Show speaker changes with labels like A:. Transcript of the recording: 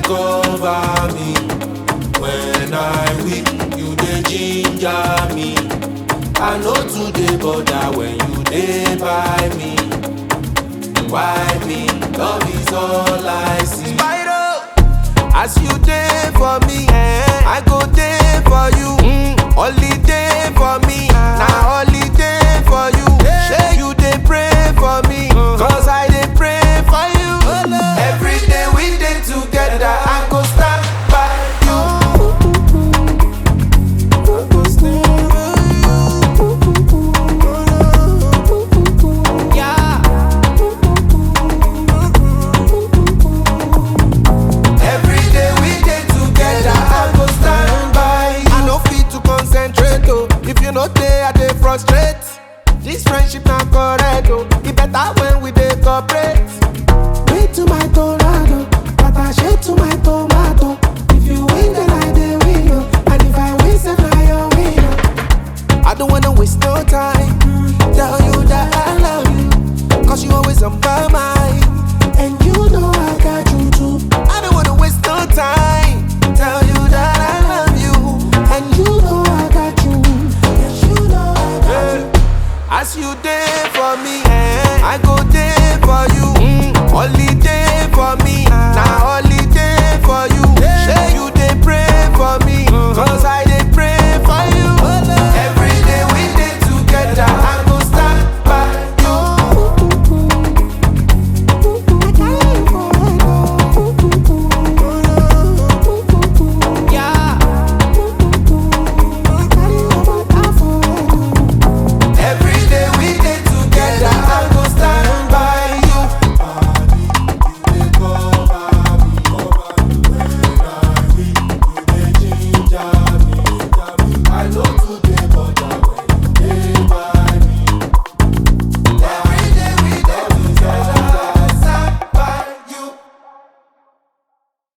A: cover me. When I weak, you dey ginger me. I know today bother when you dey by me. Why me? Love is all I see. As you dey for me, I go dey for you. Holiday for me, na holiday for you. Shey you dey pray for me, cause I dey pray for you. Every day we dey together, I go stand by you. I go stand by you. Yeah. Every day we dey together, I go stand by you. I no fit to concentrate oh, if you no dey, I dey frustrate. This friendship na correct oh, e better when we dey cooperate.
B: Wait to my tornado, attaché to my tomato. If you win, then I dey win, oh. and if I win, then I your win. oh.
A: I don't wanna waste no time. Tell you that I love you, cause you always on my mind.
B: And you know I got you too.
A: I don't wanna waste no time. Tell you that I love you.
B: And you know I got you. Yes, you know I got you.
A: As you dey for me, I go dey for you. Holiday for me, na holiday.